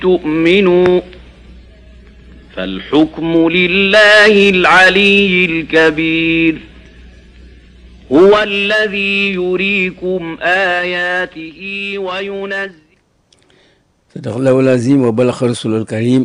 تؤمنوا فالحكم لله العلي الكبير هو الذي يريكم آياته وينزل صدق الله العظيم وبلغ رسول الكريم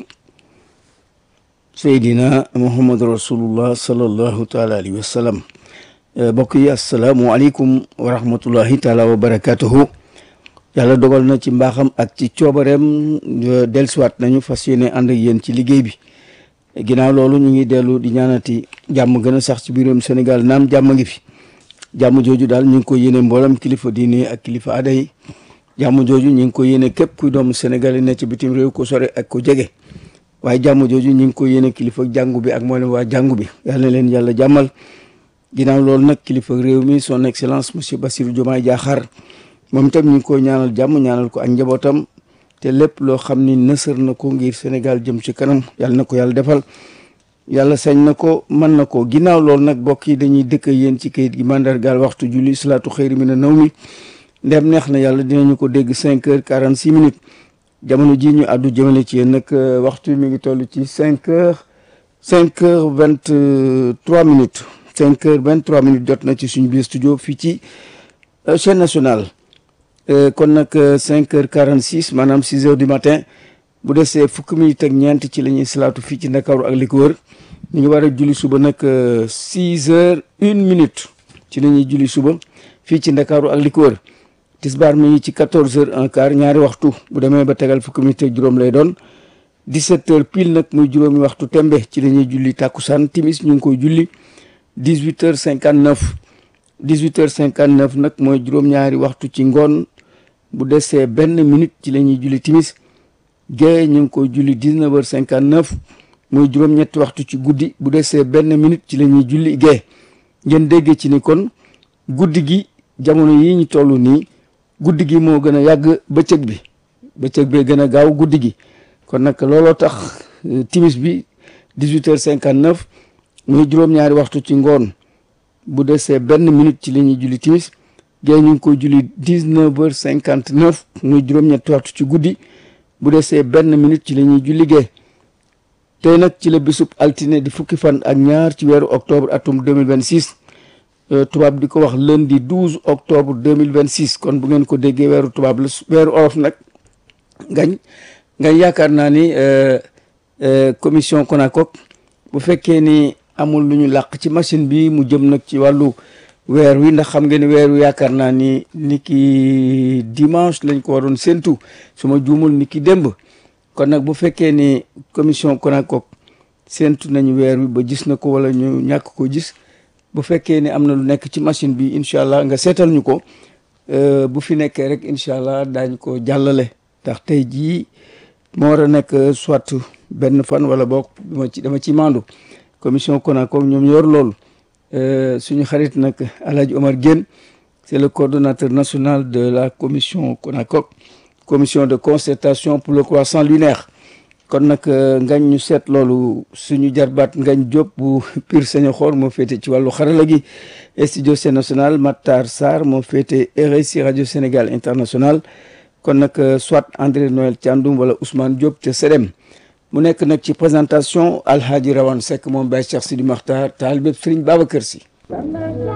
Seydina Muhammad rasulullah sallallahu taala alayhi wa sallam mbokk yi asalaamualeykum wa rahmatullahi taala wa barakatuhu yàlla dogal na ci mbaaxam ak ci coobareem dellusiwaat nañu fas yéene ànd ak yéen ci liggéey bi ginnaaw loolu ñu ngi dellu di ñaanati jàmm gën a sax ci biiram Sénégal naam jàmm ngi fi jàmm jooju daal ñu ngi ko yéene mboolem kilifa diine ak kilifa aada yi jàmm jooju ñu ngi ko yéene képp kuy doomu Sénégal yi ne ci bitim réew ko sore ak ko jege waaye jàmm jooju ñu ngi ko yéene kilifa jàngu bi ak mboolem waa jàngu bi yal na leen yàlla jàmmal ginnaaw loolu nag kilifa réew mi son excellence monsieur Bassirou Diomaye Diakhar moom itam ñu ngi ko ñaanal jàmm ñaanal ko ak njabootam te lépp loo xam ni nësër na ko ngir Sénégal jëm ci kanam yàlla na ko yàlla defal yàlla sañ na ko mën na ko ginnaaw loolu nag bokk yi dañuy dëkk yéen ci kayit gi mandargaal waxtu julli salaatu xëyri mi na naw mi ndem neex na yàlla dinañu ko dégg cinq heures quarante six minutes jamono ji ñu àddu jëmale ci yéen nag waxtu mi ngi toll ci cinq heures cinq heures vingt trois minutes cinq heures vingt trois minutes jot na ci suñu biir studio fii ci chaîne nationale kon nag cinq heures quarante six maanaam six heures du matin bu desee fukki minutes ak ñeent ci la ñuy salaatu fii ci Ndakaaru ak li ko wër ñu ngi war a julli suba nag six heures une minute ci la ñuy julli suba fii ci Ndakaaru ak li ko wër tisbaar mi ngi ci quatorze heures un quart ñaari waxtu bu demee ba tegal fukki minutes ak juróom lay doon dix-sept heures pile nag muy juróomi waxtu tembe ci la ñuy julli tàkkusaan timis ñu ngi koy julli dix-huit heures cinquante neuf dix-huit heures cinquante neuf nag mooy juróom-ñaari waxtu ci ngoon bu desee benn minute ci la ñuy julli timis gée ñu ngi koy julli dix-neuf heures cinquante neuf muy juróom-ñetti waxtu ci guddi bu desee benn minute ci la ñuy julli gée ngeen déggee ci ni kon guddi gi jamono yi ñu toll nii guddi gi moo gën a yàgg bëccëg bi bëccëg bee gën a gaaw guddi gi kon nag looloo tax timis bi dix-huit heures cinquante neuf muy juróom-ñaari waxtu ci ngoon bu desee benn minute ci la ñuy julli timis gée ñu ngi koy julli dix-neuf heures cinquante neuf muy juróom-ñetti waxtu ci guddi bu desee benn minute ci la ñuy julli gée tey nag ci la bisub altine di fukki fan ak ñaar ci weeru octobre atum 2026 tubaab di ko wax lundi 12 octobre 2026 kon bu ngeen ko déggee weeru tubaab la weeru olof nag ngañ ngañ yaakaar naa ni commission CONACOC bu fekkee ni amul lu ñu làq ci machine bi mu jëm nag ci wàllu weer wi ndax xam ngeen ni weer wi yaakaar naa ni ni ki dimanche lañ ko waroon séntu su ma juumul ni ki démb kon nag bu fekkee ni commission CONACOC séntu nañu weer wi ba gis na ko wala ñu ñàkk ko gis bu fekkee ni am na lu nekk ci machine bi incha allah nga seetal ñu ko bu fi nekkee rek incha allah daañ ko jàllale ndax tey jii moo war a nekk soit benn fan wala boog dama ci dama ci mandu commission CONACOC ñoom yor loolu suñu xarit nag Alhaji Omar Guène c'est le coordonnateur national de la commission CONACOC commission de concertation pour le croissant lunaire kon nag ngañ ñu seet loolu suñu jarbaat ngañ Diop bu Pire Sénéxor moo féete ci wàllu xarala gi studio Sen National Matar Sarr moo féete RSI radio Sénégal international kon nag soit André Noël Thiandoum wala Ousmane Diop te Sedem mu nekk nag ci présentation Alhaji Rawane Seck moom Baye Cheikh Sidi Makhtar taal bépp Serigne Babacar Sy